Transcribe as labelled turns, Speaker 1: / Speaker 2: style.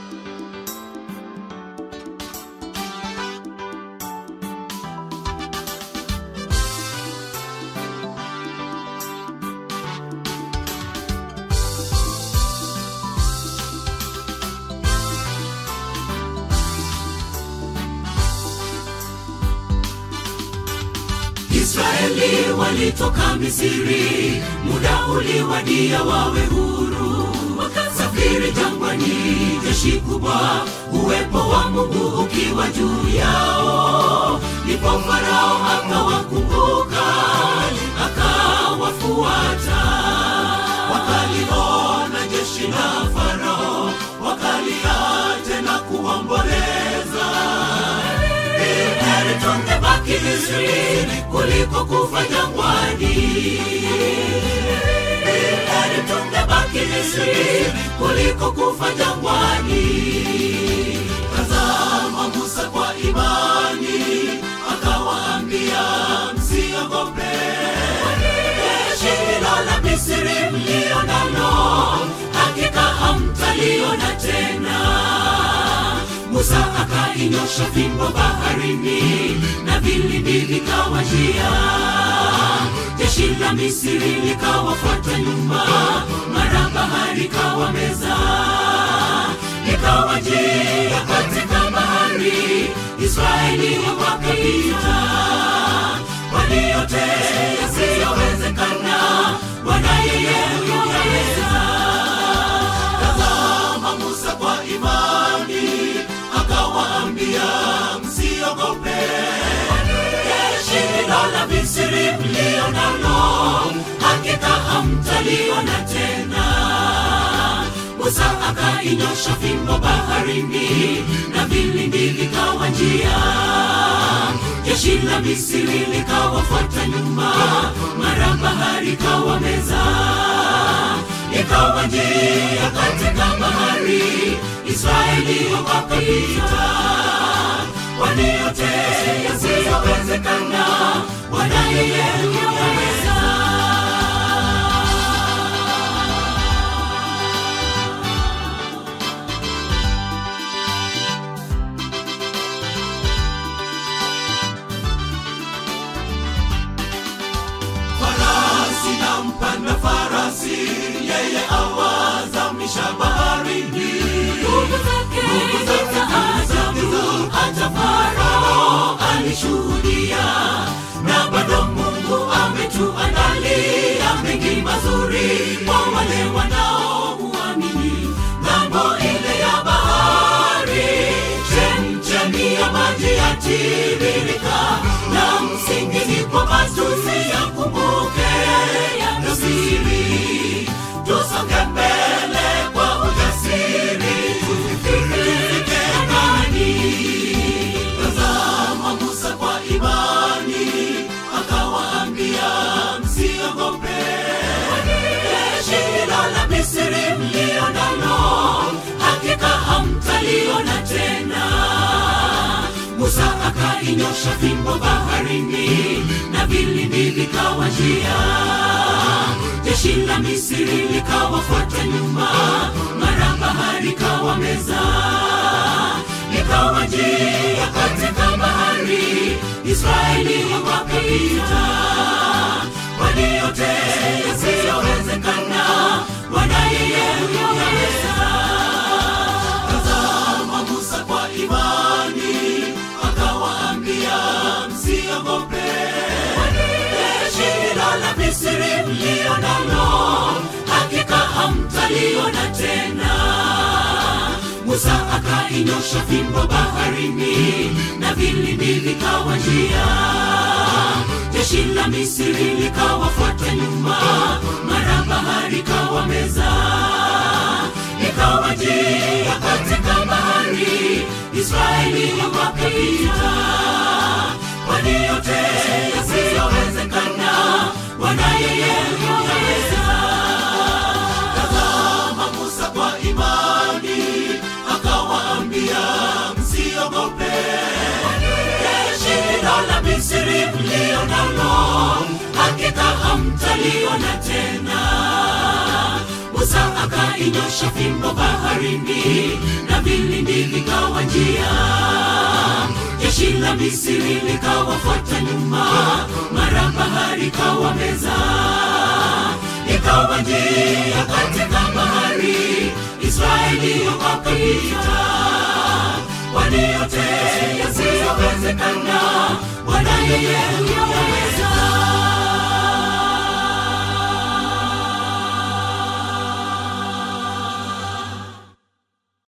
Speaker 1: Israeli walitoka Misri, muda uliwadia wawe huru, wakasafiri jangwani, jeshi kubwa, uwepo wa Mungu ukiwa juu yao. Ndipo Farao akawakumbuka, akawafuata, wakaliona jeshi la Farao, wakalia tena kuomboleza heri tungebaki Misri kuliko kufa jangwani. Heri tungebaki Misri kuliko kufa jangwani. Tazama Musa kwa imani akawaambia, msiogope jeshi hilo la Misri mlio nalo, hakika hamtaliona tena. Musa akainyosha fimbo baharini na vilindi vikawa njia. Jeshi la Misri likawafuata nyuma, mara bahari kawa meza, ikawa njia katika bahari. Israeli wakapita, kwani yote yasiyowezekana Bwana yeye huyaweza. Tazama Musa kwa imani akawaambia, msiogope jeshi hilo la Misri mlio nalo, hakika hamtaliona tena. Musa akainyosha fimbo baharini na vilindi vikawa njia. Jeshi la Misri likawafuata nyuma, mara bahari kawa meza ikawa njia katika bahari, Israeli wakapita. Kwani yote yasiyowezekana, Bwana yeye huyaweza. farasi na mpanda farasi, yeye awazamisha baharini. Nguvu zake za ajabu, hata Farao alishuhudia, na bado Mungu ametuandalia mengi mazuri kwa wale wanaomuamini. Ng'ambo ile ya bahari, chemchemi ya maji yatiririka, na msingi ni kwamba tusiyakumbuke ya siri, tusonge mbele kwa ujasiri, tufike angani. Tazama Musa kwa imani akawaambia, msiogope jeshi hilo la Misri mlio nalo, hakika hamtaliona tena. Musa akainyosha fimbo baharini na vilindi vikawa njia. Jeshi la Misri likawafuata nyuma, mara bahari kawa meza, ikawa njia katika bahari. Israeli wakapita, kwani yote yasiyowezekana, Bwana yeye huyaweza. Tazama Musa kwa imani akawaambia, msiogope jeshi hilo la Misri mlio nalo, hakika hamtaliona tena. Musa akainyosha fimbo baharini na vilindi vikawa njia. Jeshi la Misri likawafuata nyuma, mara bahari kawa meza ikawa njia katika bahari, Israeli wakapita. Kwani yote yasiyowezekana, Bwana yeye huyaweza. Tazama Musa kwa imani akawaambia, msiogope jeshi hilo la Misri mlio nalo, hakika hamtaliona tena. Musa akainyosha fimbo baharini na vile Misri likawafuata nyuma, mara bahari kawa meza, ikawa njia katika bahari, Israeli wakapita. Kwani yote yasiyowezekana, Bwana yeye huyaweza.